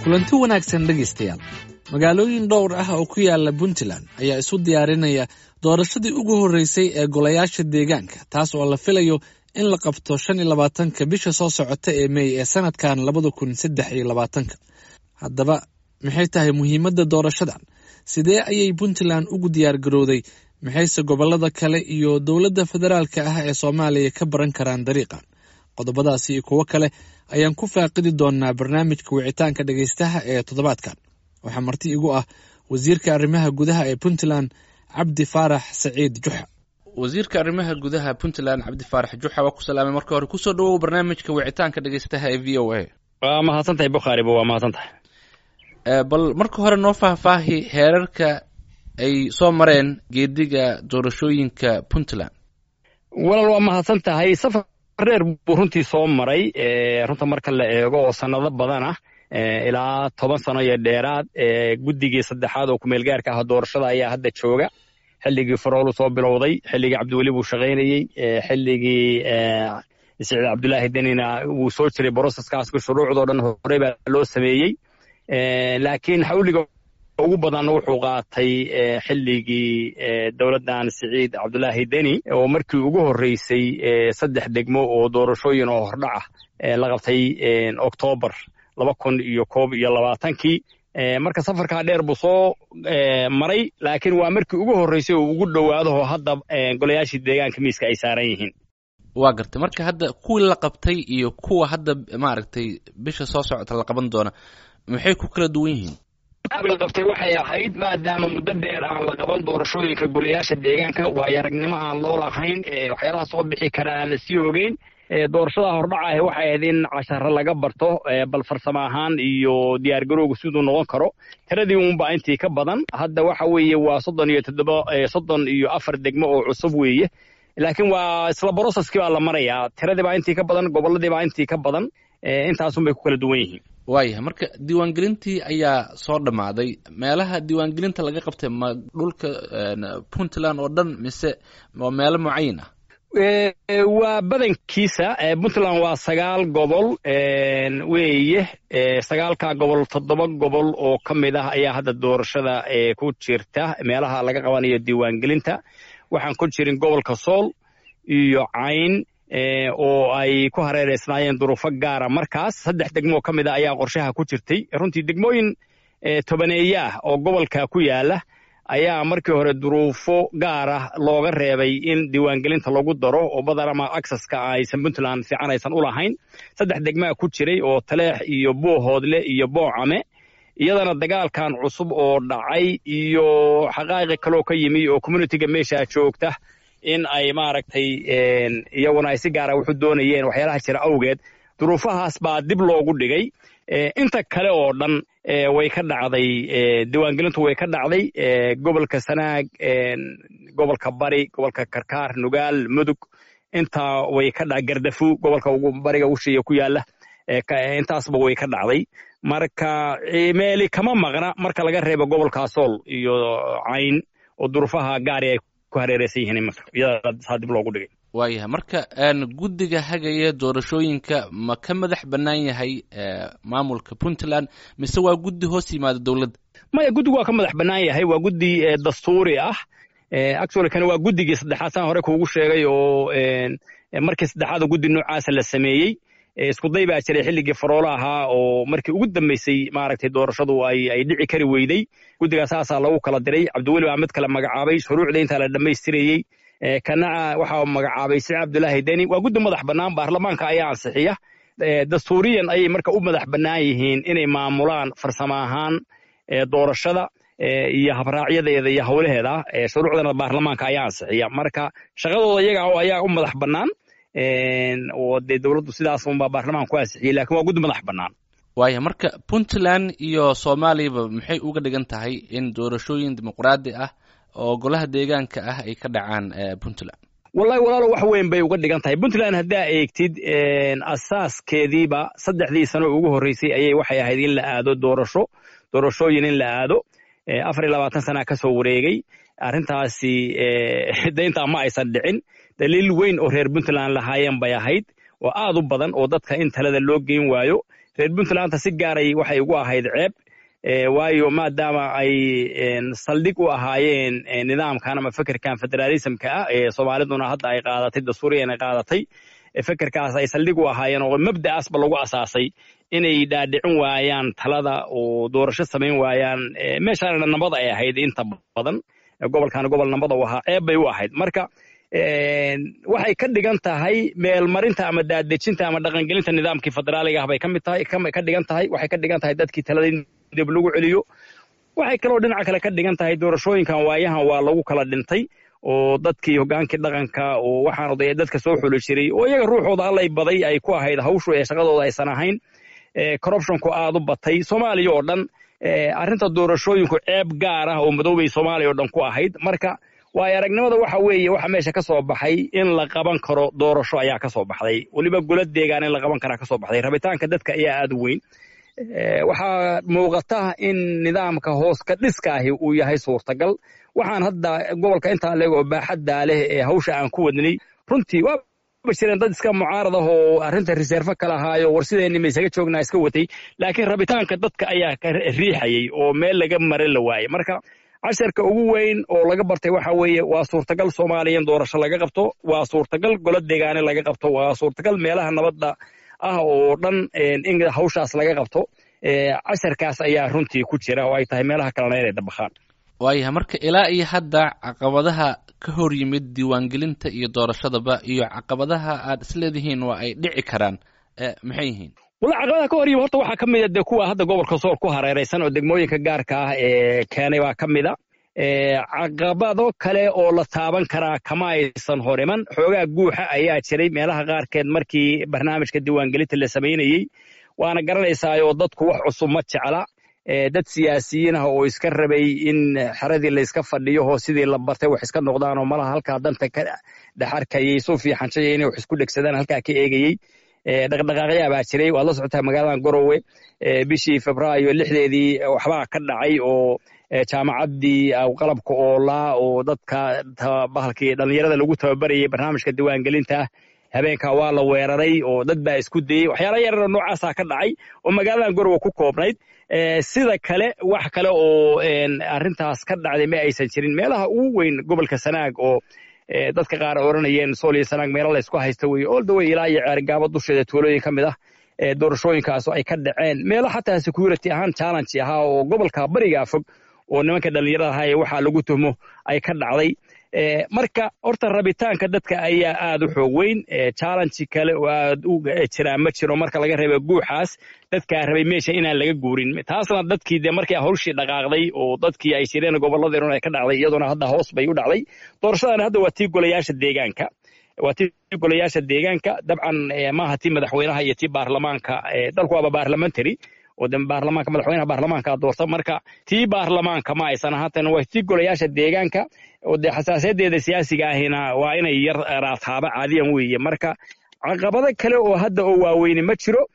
kulanti wanaagsan dhegaystayaal magaalooyin dhowr ah oo ku yaala puntland ayaa isu diyaarinaya doorashadii ugu horreysay ee golayaasha deegaanka taas oo la filayo in la qabto shan iyo labaatanka bisha soo socota ee mey ee sanadkan labada kun saddex iyo labaatanka haddaba maxay tahay muhiimadda doorashadan sidee ayay puntland ugu diyaar garowday maxayse gobollada kale iyo dowladda federaalka ah ee soomaaliya ka baran karaan dariiqan qodobadaasi iyo kuwo kale ayaan ku faaqidi doonaa barnaamijka wicitaanka dhegaystaha ee toddobaadkan waxaa marti igu ah wasiirka arrimaha gudaha ee puntland cabdi faarax saciid juxa wasiirka arrimaha gudaha puntland cabdi faarax juxa waa ku salaamay marka hore kusoo dhawow barnaamijka wicitaanka dhegaystaha ee v o a waa mahadsantahay bukhaariba waa mahadsantahay bal marka hore noo faahfaahi heerarka ay soo mareen geediga doorashooyinka puntland walaal waa mahadsan tahay safar dheer buu runtii soo maray runta marka la eego oo sannado badan ah ilaa toban sano iyo dheeraad guddigii saddexaad oo kumeelgaarka ah doorashada ayaa hadda jooga xilligii faroolu soo bilowday xilligii cabdiweli buu shaqaynayey xilligii siciid cabdulaahi denina wuu soo jiray broseskaas shuruucdoo dhan horey baa loo sameeyey laakiin xawliga ugu badan wuxuu qaatay xilligii dowladdan siciid cabdulaahi deni oo markii ugu horreysay saddex degmo oo doorashooyin oo hordhaca la qabtay oktoobar laba kun iyo koob iyo labaatankii marka safarkaa dheer buu soo maray laakiin waa markii ugu horreysay oo ugu dhowaadaho hadda golayaashii deegaanka miiska ay saaran yihiin waa gartay marka hadda kuwii la qabtay iyo kuwa hadda maaragtay bisha soo socota la qaban doona maxay ku kala duwan yihiin la qabtay waxay ahayd maadaama muddo dheer aan la qaban doorashooyinka golayaasha deegaanka waayo aragnimo aan loo lahayn waxyaalaha soo bixi kara aan la sii ogeyn doorashada hordhaca ah waxay ahayd in casharo laga barto bal farsamo ahaan iyo diyaargarowga siduu noqon karo tiradii unba intii ka badan hadda waxa weeye waa soddon iyo toddoba soddon iyo afar degmo oo cusub weeye laakiin waa isla broseskii baa la marayaa tiradii baa intii ka badan gobolladii baa intii ka badan intaasun bay ku kala duwan yihiin waayahay marka diiwaangelintii ayaa soo dhammaaday meelaha diiwaangelinta laga qabtay ma dhulka puntland oo dhan mise waa meelo mucayin ah waa badankiisa puntland waa sagaal gobol weeye sagaalkaa gobol toddoba gobol oo ka mid ah ayaa hadda doorashada ku jirta meelaha laga qabanayo diiwaangelinta waxaan ku jirin gobolka sool iyo cayn oo ay ku hareereysnaayeen duruufo gaara markaas saddex degmoo ka mid a ayaa qorshaha ku jirtay runtii degmooyin tobaneeye ah oo gobolka ku yaala ayaa markii hore duruufo gaara looga reebay in diiwaangelinta lagu daro oo badanama acceska aysan puntland fiican aysan u lahayn saddex degmaa ku jiray oo taleex iyo boohoodle iyo boocame iyadana dagaalkan cusub oo dhacay iyo xaqaa'iqi kaloo ka yimi oo communitiga meesha joogta in ay maaragtay iyaguna ay si gaara wuxu doonayeen waxyaalaha jira awgeed duruufahaas baa dib loogu dhigay inta kale oo dhan way ka dhacday diiwaangelintu way ka dhacday gobolka sanaag gobolka bari gobolka karkaar nugaal mudug intaa way ka dha gardafu gobolka ugu bariga ushiya ku yaala intaasba way ka dhacday marka meeli kama maqna marka laga reebo gobolka sool iyo cayn oo duruufaha gaari ay ku hareereysan yihiin imanka iyadaasaa dib loogu dhigay waayahay marka guddiga hagaya doorashooyinka ma ka madax bannaan yahay maamulka puntland mise waa guddi hoos yimaada dowladda maya guddigu waa ka madax bannaan yahay waa guddi dastuuri ah actually kana waa guddigii saddexaad saan hore kuugu sheegay oo markii saddexaad guddi noocaasa la sameeyey iskuday baa jiray xilligii faroolo ahaa oo markii ugu dambeysay maaragtay doorashadu ay ay dhici kari weyday guddigaa saasaa lagu kala diray cabdiweli baa mid kale magacaabay shuruucda intaa la dhammaystirayey kanaca waxaa magacaabay siciid cabdulaahi deni waa guddi madax bannaan baarlamaanka ayaa ansixiya dastuuriyan ayay marka u madax bannaan yihiin inay maamulaan farsamo ahaan doorashada iyo habraacyadeeda iyo howlaheeda shuruucdana baarlamaanka ayaa ansixiya marka shaqadooda iyaga ayaa u madax bannaan oo dee dowladdu sidaas unbaa baarlamaanka ku ansixiyey lakin waa guddi madax bannaan waaya marka puntland iyo soomaaliyaba maxay uga dhigan tahay in doorashooyin dimuqraadi ah oo golaha deegaanka ah ay ka dhacaan puntland wallahi walaalo wax weyn bay uga dhigan tahay puntland haddaa eegtid asaaskeediiba saddexdii sano ugu horreysay ayay waxay ahayd in la aado doorasho doorashooyin in la aado afar iyo labaatan sanaa ka soo wareegay arrintaasi dayntaa ma aysan dhicin daliil weyn oo reer puntland lahaayeen bay ahayd oo aad u badan oo dadka in talada loo geyn waayo reer puntlandta si gaaray waxay ugu ahayd ceeb waayo maadaama ay saldhig u ahaayeen nidaamkan ama fekerkan federaalismka ah ee soomaaliduna hadda ay qaadatay dastuuriyan ay qaadatay fekerkaas ay saldhig u ahaayeen oo mabda'aasba lagu asaasay inay dhaadhicin waayaan talada oo doorasho samayn waayaan meeshaana nabad ay ahayd inta badan gobolkaana gobol nabada u ahaa ceeb bay u ahayd marka waxay ka dhigan tahay meelmarinta ama daadejinta ama dhaqangelinta nidaamkii federaaliga ah bay ka mid tahay ka dhigan tahay waxay ka dhigan tahay dadkii talada in dib lagu celiyo waxay kaloo dhinaca kale ka dhigan tahay doorashooyinkan waayahan waa lagu kala dhintay oo dadkii hogaankii dhaqanka oo waxaan odaya dadka soo xuli jiray oo iyaga ruuxooda allay baday ay ku ahayd hawshu ee shaqadooda aysan ahayn corruptionku aad u batay soomaaliya oo dhan arrinta doorashooyinku ceeb gaar ah oo madoobay soomaaliya oo dhan ku ahayd marka waayo aragnimada waxa weeye waxa meesha ka soo baxay in la qaban karo doorasho ayaa ka soo baxday weliba golo deegaan in la qaban karaa ka soo baxday rabitaanka dadka ayaa aad u weyn waxaa muuqata in nidaamka hoos ka dhiska ahi uu yahay suurtagal waxaan hadda gobolka intaa leeg oo baaxaddaa leh ee hawsha aan ku wadnay runtii waaba jireen dad iska mucaarad ah oo arrinta reserve ka lahaayo war sideenni ma isaga joognaa iska watay laakiin rabitaanka dadka ayaa ka riixayay oo meel laga mare la waayey marka casharka ugu weyn oo laga bartay waxa weeye waa suurtagal soomaaliya in doorasho laga qabto waa suurtagal golo deegaane laga qabto waa suurtagal meelaha nabadda ah oo dhan in hawshaas laga qabto casharkaas ayaa runtii ku jira oo ay tahay meelaha kalena inay dabakhaan waayahay marka ilaa iyo hadda caqabadaha ka hor yimid diiwaangelinta iyo doorashadaba iyo caqabadaha aad isleedihiin waa ay dhici karaan maxay yihiin wala caqabadaha ka hor yimid horta waxaa ka mid a dee kuwa hadda gobolka sool ku hareeraysan oo degmooyinka gaarka ah ee keenay baa ka mid a caqabado kale oo la taaban karaa kama aysan hor iman xoogaa guuxa ayaa jiray meelaha qaarkeed markii barnaamijka diiwaangelinta la samaynayey waana garanaysaayoo dadku wax cusub ma jecla dad siyaasiyiin ah oo iska rabay in xeradii layska fadhiyo oo sidii la bartay wax iska noqdaanoo malaha halkaa danta ka dhexarkayay suu fiixanshaya inay wax isku dhegsadaan halkaa ka eegayey dhaqdhaqaaqyaa baa jiray waad la socotaa magaaladan gorowe bishii febraayo lixdeedii waxbaa ka dhacay oo jaamacaddii qalabka oolaa oo dadka bahalkii dhallinyarada lagu tababarayay barnaamijka diiwaangelinta habeenkaa waa la weeraray oo dad baa isku dayey waxyaala yararoo noocaasaa ka dhacay oo magaaladan gorowe ku koobnayd sida kale wax kale oo arrintaas ka dhacday ma aysan jirin meelaha ugu weyn gobolka sanaag oo dadka qaar oranayeen sool iyo sanaag meelo laysku haysta weye oldaway ilaa iyo ceerigaabo dusheeda tuulooyin ka mid ah doorashooyinkaas ay ka dhaceen meelo xataa security ahaan challenge ahaa oo gobolka barigaa fog oo nimanka dhallinyarada ahaa ee waxaa lagu tuhmo ay ka dhacday marka horta rabitaanka dadka ayaa aad u xoog weyn challenge kale oo aad u jiraa ma jiro marka laga reeba guuxaas dadkaa rabay meesha inaan laga guurin taasna dadkii dee markii hawshii dhaqaaqday oo dadkii ay jireen gobolladeenun ay ka dhacday iyaduna hadda hoos bay u dhacday doorashadana hadda waa tii golayaasha deegaanka waa tii golayaasha deegaanka dabcan maaha tii madaxweynaha iyo tii baarlamaanka dalku waaba baarlamentary oo de baarlamaanka madaxweynaha baarlamaanka doorta marka tii baarlamaanka ma aysan ahaatan waa tii golayaasha deegaanka oo dee xasaasayadeeda siyaasiga ahina waa inay yar raataaba caadiyan weeye marka caqabado kale oo hadda oo waaweyne ma jiro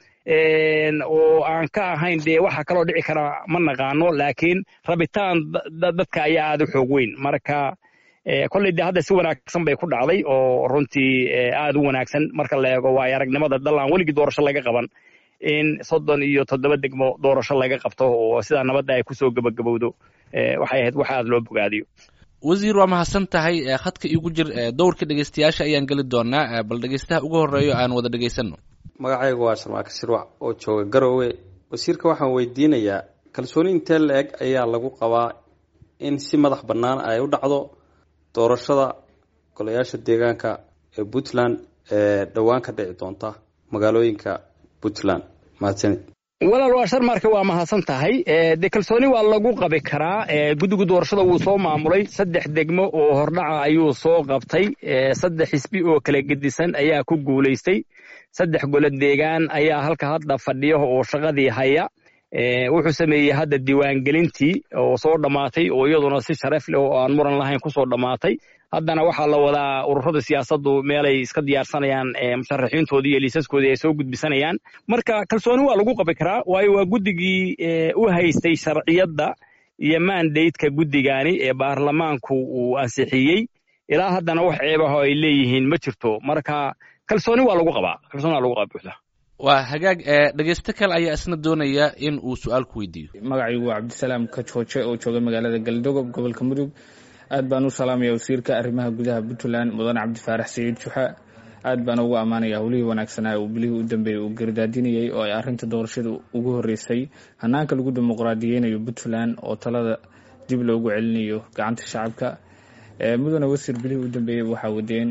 oo aan ka ahayn dee waxa kaloo dhici kara ma naqaano laakiin rabitaan dadka ayaa aad u xoog weyn marka kolley dee hadda si wanaagsan bay ku dhacday oo runtii aad u wanaagsan marka la eego waayo aragnimada dal aan weligii doorasho laga qaban in soddon iyo toddoba degmo doorasho laga qabto oo sidaa nabadda ay kusoo gebagabowdo waxay ahayd wax aad loo bogaadiyo wasiir waa mahadsan tahay khadka iigu jir dowrka dhegeystayaasha ayaan geli doonaa bal dhegeystaha ugu horeeyo aan wada dhegeysano magacaygu waa sharmaaka shirwac oo jooga garowe wasiirka waxaan weydiinayaa kalsooni intee la eg ayaa lagu qabaa in si madax bannaan ay u dhacdo doorashada golayaasha deegaanka ee puntland ee dhowaan ka dhici doonta magaalooyinka puntland mahadsanid walaal waa sharmarka waa mahadsan tahay dee kalsooni waa lagu qabi karaa guddiga doorashada wuu soo maamulay saddex degmo oo hordhaca ayuu soo qabtay saddex xisbi oo kala gedisan ayaa ku guulaystay saddex golo deegaan ayaa halka hadda fadhiya oo shaqadii haya wuxuu sameeyey hadda diiwaangelintii oo soo dhammaatay oo iyaduna si sharaf leh oo aan muran lahayn kusoo dhammaatay haddana waxaa la wadaa ururada siyaasaddu meelay iska diyaarsanayaan musharaxiintoodii iyo liisaskoodii ay soo gudbisanayaan marka kalsooni waa lagu qabi karaa waayo waa guddigii u haystay sharciyadda iyo mandateka guddigaani ee baarlamaanku uu ansixiyey ilaa haddana wax ceebaho ay leeyihiin ma jirto marka kalsooni waa lagu qabaa kalsooni waa lagu qabaa buuxda waa hagaag dhegeysto kale ayaa isna doonaya in uu su-aal ku weydiiyo magacaygu waa cabdisalaam kajooje oo jooga magaalada galdogob gobolka mudug aad baan u salaamaya wasiirka arrimaha gudaha puntland mudane cabdifaarax saciid juxa aad baan ugu ammaanaya howlihii wanaagsanaa uu bilihii u dambeeyey uu gardaadinayey oo ay arrinta doorashada ugu horreysay hanaanka lagu dimuqraadiyeynayo puntland oo talada dib loogu celinayo gacanta shacabka mudane wasiir bilihii u dambeeyey waxaa wadeen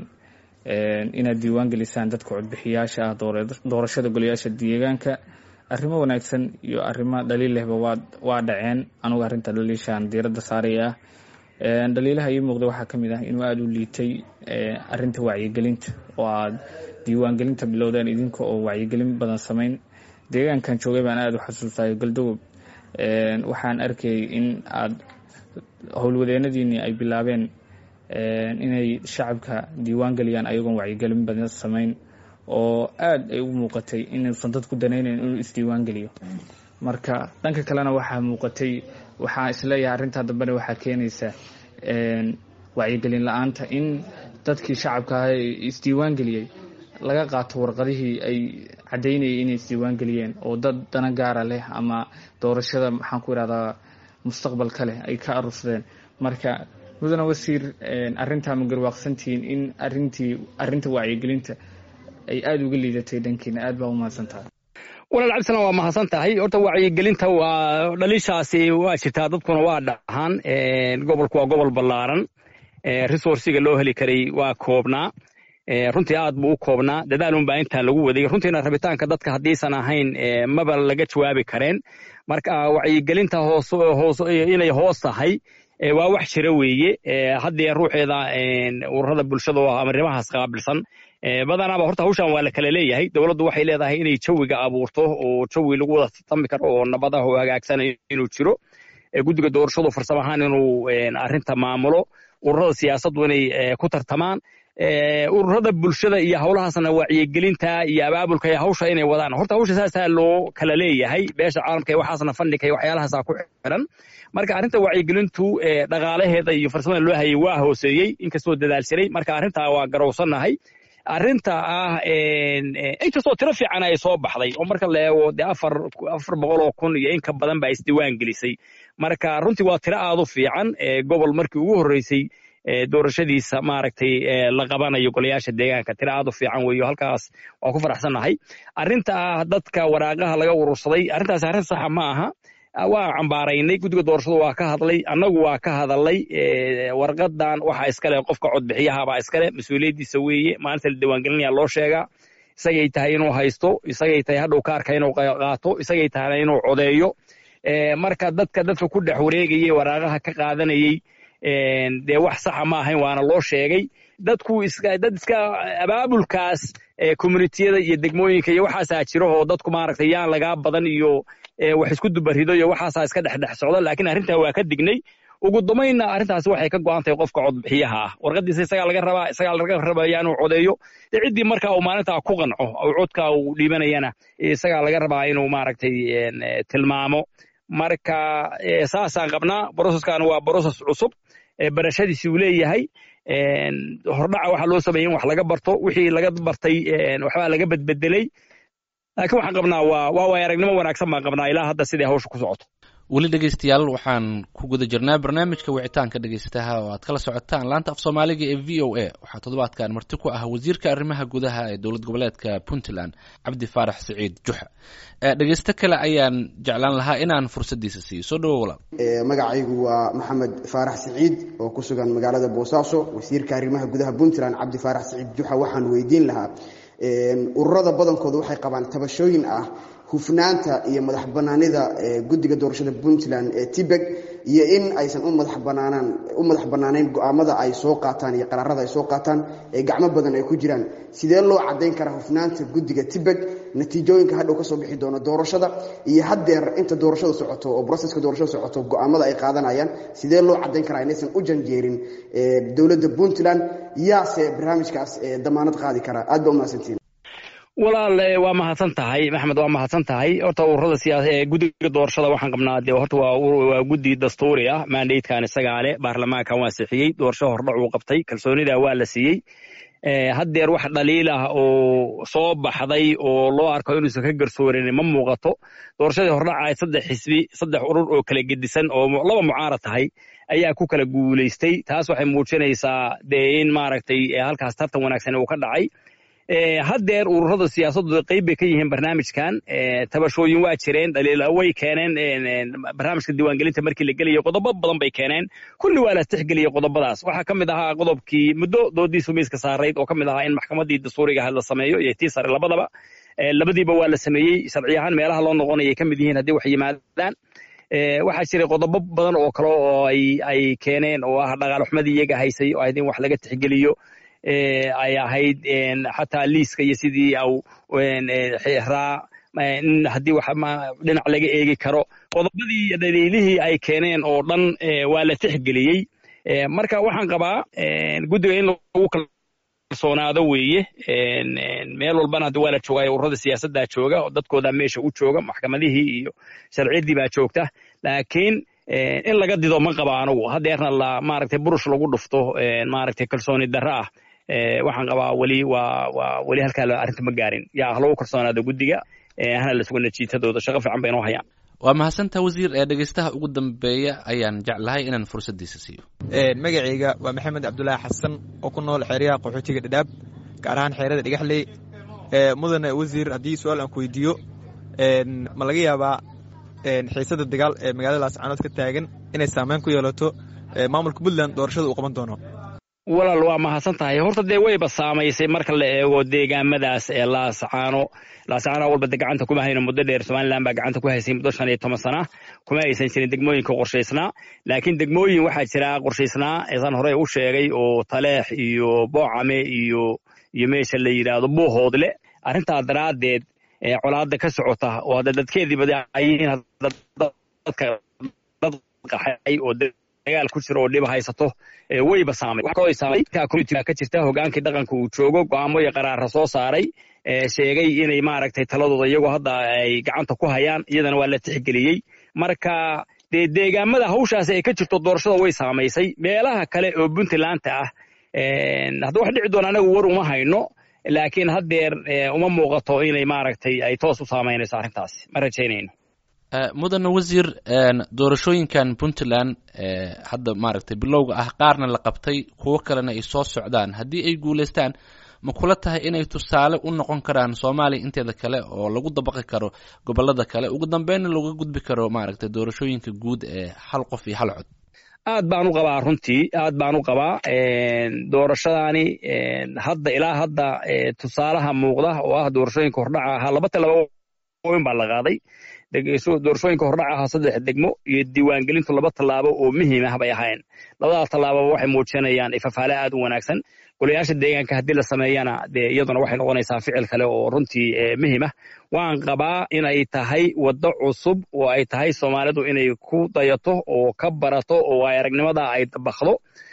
inaad diiwaan gelisaan dadka codbixiyaasha ah doorashada golayaasha deegaanka arrimo wanaagsan iyo arrimo dhaliil lehba waa dhaceen anugu arrinta dhaliishaan diiradda saaraya ah dhaliilaha ii muuqda waxaa ka mid ah inuu aada u liitay arrinta wacyigelinta oo aad diiwaangelinta bilowdeen idinka oo wacyigelin badan samayn deegaankan joogay baan aada u xasuustayo galdogob waxaan arkayay in aad howlwadeenadiinii ay bilaabeen inay shacabka diiwaan geliyaan ayagoon wacyigelin badan samayn oo aada ay u muuqatay inuusan dadku danaynayn inuu isdiiwaan geliyo marka dhanka kalena waxaa muuqatay waxaa isleeyahay arrintaa dambena waxaa keenaysa wacyigelin la-aanta in dadkii shacabka ah ee isdiiwaan geliyey laga qaato warqadihii ay caddaynayay inay isdiiwaan geliyeen oo dad dana gaara leh ama doorashada maxaan ku idhahdaa mustaqbalka leh ay ka arursadeen marka mudane wasiir arrintaa ma garwaaqsantihiin in arintii arrinta wacyigelinta ay aada uga liidatay dhankiina aad baa u mahadsan tahay walaal cabdisalaan waa mahadsan tahay horta wacyigelinta waa dhaliishaasi waa jirtaa dadkuna waa dhahaan gobolku waa gobol ballaaran resourciga loo heli karay waa koobnaa runtii aad buu u koobnaa dadaalun baa intaan lagu waday runtiina rabitaanka dadka haddiisan ahayn maba laga jawaabi kareen marka wacyigelinta hoos hoos inay hoos tahay waa wax jira weeye haddee ruuxeeda ururada bulshada oo arrimahaas qaabilsan badanaaba horta hawshan waa la kala leeyahay dowladdu waxay leedahay inay jawiga abuurto oo jawi lagu wada tartami karo oo nabadaha oo hagaagsan inuu jiro guddiga doorashadu farsamo ahaan inuu arrinta maamulo ururada siyaasaddu inay ku tartamaan ururada bulshada iyo howlahaasna wacyigelinta iyo abaabulka iyo hawsha inay wadaan horta hawsha saasaa loo kala leeyahay beesha caalamka iyo waxaasna fandhika iyo waxyaalahaasa ku xiran marka arrinta wacyigelintu dhaqaalaheeda iyo farsamada loo hayay waa hooseeyey inkastoo dadaal jiray marka arrintaa waa garowsannahay arrinta ah inkastoo tiro fiican ay soo baxday oo marka la eego dee afar afar boqol oo kun iyo in ka badan baa isdiiwaan gelisay marka runtii waa tiro aad u fiican gobol markii ugu horreysay doorashadiisa maaragtay la qabanayo golayaasha deegaanka tiro aad u fiican weeyo halkaas waa ku faraxsannahay arrinta ah dadka waraaqaha laga urursaday arrintaas arrin saxa ma aha waa cambaaraynay guddiga doorashadu waa ka hadlay annagu waa ka hadalay warqadan waxa iskale qofka codbixiyahabaa iskale mas-uuliyaddiisa weeye maalinta la diiwaangelinaya loo sheegaa isagay tahay inuu haysto isagay tahay hadhow kaarka inuu qaato isagay tahay inuu codeeyo marka dadka dadka ku dhex wareegayay waraaqaha ka qaadanayey dee wax saxa ma ahayn waana loo sheegay dadku dad iska abaabulkaas communitiyada iyo degmooyinka iyo waxaasaa jiro oo dadku maaragtay yaan lagaa badan iyo wax isku dubarido iyo waxaasaa iska dhexdhex socda laakiin arrintaa waa ka dignay ugu dambaynna arrintaasi waxay ka go'an tahay qofka codbixiyaha ah warqadiisa isagaa laga rabaa isagaa laga rabaya inuu codeeyo dee ciddii marka uu maalintaa ku qanco oo codka uu dhiibanayana isagaa laga rabaa inuu maaragtay tilmaamo marka saasaan qabnaa broseskan waa broses cusub barashadiisi uu leeyahay hordhaca waxaa loo sameeyey in wax laga barto wixii laga bartay waxbaa laga bedbedelay laakiin waxaan qabnaa waa waa waay aragnimo wanaagsan baan qabnaa ilaa hadda siday hawsha ku socoto weli dhegeystayaal waxaan ku guda jirnaa barnaamijka wicitaanka dhegeystaha oo aad kala socotaan laanta af soomaaliga ee v o a waxaa toddobaadkan marti ku ah wasiirka arrimaha gudaha ee dowlad goboleedka puntland cabdi faarax siciid juxa dhegeysto kale ayaan jeclaan lahaa inaan fursaddiisa siiyo soo dhawo walaal magacaygu waa maxamed faarax siciid oo ku sugan magaalada boosaaso wasiirka arrimaha gudaha puntland cabdi faarax siciid juxa waxaan weydiin lahaa ururada badankooda waxay qabaan tabashooyin ah hufnaanta iyo madax banaanida guddiga doorashada puntland ee tibeg iyo in aysan u madax banaanaan u madax bannaanayn go-aamada ay soo qaataan iyo qaraarada ay soo qaataan ee gacmo badan ay ku jiraan sidee loo caddayn karaa hufnaanta guddiga tibeg natiijooyinka hadhow ka soo bixi doona doorashada iyo haddeer inta doorashada socoto oo broseska doorashada socoto go-aamada ay qaadanayaan sidee loo caddayn karaa inaysan u janjeerin dowladda puntland yaase barnaamijkaas damaanad qaadi karaa aad baa umahadsantiin walaal waa mahadsan tahay maxamed waa mahadsan tahay horta ururada siyaasa ee guddiga doorashada waxaan qabnaa dee horta waa waa guddi dastuuri ah mandatekan isagaa leh baarlamaankan waa sixiyey doorasho hordhac uu qabtay kalsoonida waa la siiyey haddeer wax dhaliil ah oo soo baxday oo loo arko inuusan ka garsoorin ma muuqato doorashadii hordhaca saddex xisbi saddex urur oo kala gedisan oo laba mucaarad tahay ayaa ku kala guulaystay taas waxay muujinaysaa dee in maaragtay halkaas tartan wanaagsan uu ka dhacay haddeer ururada siyaasaddu qayb bay ka yihiin barnaamijkan tabashooyin waa jireen dhaliila way keeneen barnaamijka diiwaangelinta markii la gelayo qodobo badan bay keeneen kulli waa la tixgeliyey qodobadaas waxaa ka mid ahaa qodobkii muddo doodiisu miiska saarayd oo ka mid ahaa in maxkamaddii dastuuriga ahayd la sameeyo iyo tii sare labadaba labadiiba waa la sameeyey sharci ahaan meelaha loo noqonayay ka mid yihiin haddii wax yimaadaan waxaa jiray qodobo badan oo kale oo ay keeneen oo ah dhaqaalxumadii iyaga haysay oo ahayd in wax laga tixgeliyo ay ahayd xataa liiska iyo sidii au raa in haddii wax dhinac laga eegi karo qodobadii iyo dhaliilihii ay keeneen oo dhan waa la tixgeliyey marka waxaan qabaa guddiga in lagu kalsoonaado weeye meel walbana hadda waa la joogayo ururada siyaasaddaa jooga oo dadkooda meesha u jooga maxkamadihii iyo sharciyaddii baa joogta laakiin in laga dido ma qaba anugu haddeerna la maaragtay burush lagu dhufto maaragtay kalsooni darro ah waxaan qabaa weli waa waa weli halkaa arrinta ma gaarin yaa ha lagu kalsoonaado guddiga hana la sugo natiijadooda shaqo fiican bay inoo hayaan waa mahadsantaa wasiir ee dhegeystaha ugu dambeeya ayaan jeclahay inaan fursaddiisa siiyo magacayga waa maxamed cabdulaahi xasan oo ku nool xeeryaha qaxootiga dhadhaab gaar ahaan xeerada dhagaxley mudane wasiir haddii su-aal aan ku weydiiyo ma laga yaabaa xiisada dagaal ee magaalada laascaanood ka taagan inay saameyn ku yeelato maamulka puntland doorashada uu qaban doono walaal waa mahadsan tahay horta dee wayba saamaysay marka la eego deegaamadaas ee laascaano laascaano walba de gacanta kuma hayno muddo dheer somalilan baa gacanta ku haysay muddo shan iyo toban sana kuma aysan jirin degmooyinka qorshaysnaa laakiin degmooyin waxaa jira qorshaysnaa eesaan horey u sheegay oo taleex iyo boocame iyo iyo meesha la yidhaahdo buuhoodle arrintaa daraaddeed colaada ka socota oo hadda dadkeedii badayihiin dadka dad qaxay oo dagaal ku jiro oo dhiba haysato wayba saamay ka jirta hogaankii dhaqanka uu joogo go'aamo iyo qaraara soo saaray sheegay inay maaragtay taladooda iyagoo hadda ay gacanta ku hayaan iyadana waa la tixgeliyey marka dee deegaamada hawshaasi ay ka jirto doorashada way saamaysay meelaha kale oo puntlandta ah hadda wax dhici doona anagu war uma hayno laakiin haddeer uma muuqato inay maaragtay ay toos u saamaynayso arrintaasi ma rajaynayno mudane wasiir doorashooyinkan puntland hadda maaragtay bilowga ah qaarna la qabtay kuwo kalena ay soo socdaan haddii ay guulaystaan ma kula tahay inay tusaale u noqon karaan soomaaliya inteeda kale oo lagu dabaqi karo gobolada kale ugu dambeynna looga gudbi karo maaragtay doorashooyinka guud ee hal qof iyo hal cod aad baan u qabaa runtii aad baan u qabaa doorashadaani hadda ilaa hadda tusaalaha muuqda oo ah doorashooyinka hordhaca ahaa laba tallaabooyin baa la qaaday doorashooyinka hordhaca ahaa saddex degmo iyo diiwaangelintu laba tallaabo oo muhiim ah bay ahayn labadaas tallaababa waxay muujinayaan ifafaale aad u wanaagsan golayaasha deegaanka haddii la sameeyana dee iyaduna waxay noqonaysaa ficil kale oo runtii muhiim ah waan qabaa inay tahay waddo cusub oo ay tahay soomaalidu inay ku dayato oo ka barato oo ay aragnimada ay dabakdo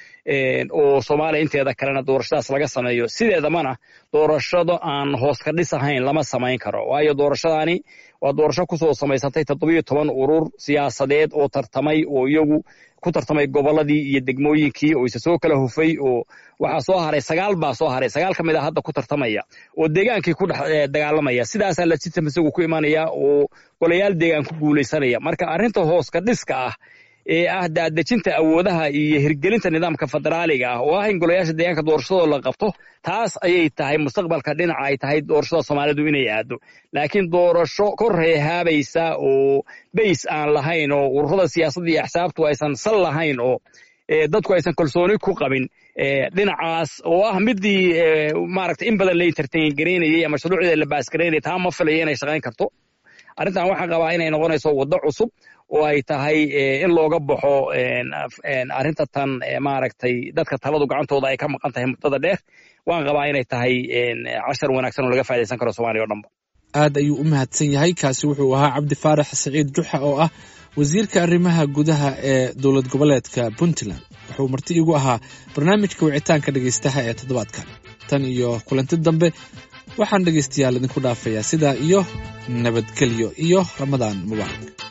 oo soomaaliya inteeda kalena doorashadaas laga sameeyo sideedamana doorashado aan hoos ka dhis ahayn lama samayn karo waayo doorashadaani waa doorasho kusoo samaysatay toddobiyo toban urur siyaasadeed oo tartamay oo iyagu ku tartamay gobolladii iyo degmooyinkii oo isa soo kala hufay oo waxaa soo haray sagaal baa soo haray sagaal ka mid a hadda ku tartamaya oo deegaankii ku dhex dagaalamaya sidaasaa lasitam isagu ku imanaya oo golayaal deegaan ku guulaysanaya marka arrinta hoos ka dhiska ah ee ah daadejinta awoodaha iyo hirgelinta nidaamka federaaliga ah oo ah in golayaasha deegaanka doorashadoo la qabto taas ayay tahay mustaqbalka dhinaca ay tahay doorashada soomaalidu inay aado laakiin doorasho kor reehaabaysa oo bays aan lahayn oo ururada siyaasadda iyo axsaabtu aysan sal lahayn oo dadku aysan kalsooni ku qabin dhinacaas oo ah midii maaragta in badan la entertain garaynayay ama shuruucda la baasgaraynayay taa ma filaya inay shaqayn karto arrintan waxaan qabaa inay noqonayso waddo cusub oo ay tahay in looga baxo arrinta tan maaragtay dadka taladu gacantooda ay ka maqan tahay muddada dheer waan qabaa inay tahay cashar wanaagsan oo laga faa'idaysan karo soomaaliya o dhanba aad ayuu u mahadsan yahay kaasi wuxuu ahaa cabdi faarax saciid juxa oo ah wasiirka arrimaha gudaha ee dowlad goboleedka puntland wuxuu marti igu ahaa barnaamijka wicitaanka dhegaystaha ee toddobaadkan tan iyo kulanti dambe waxaan dhegaystayaal idinku dhaafayaa sidaa iyo nabadgelyo iyo ramadaan mubaarak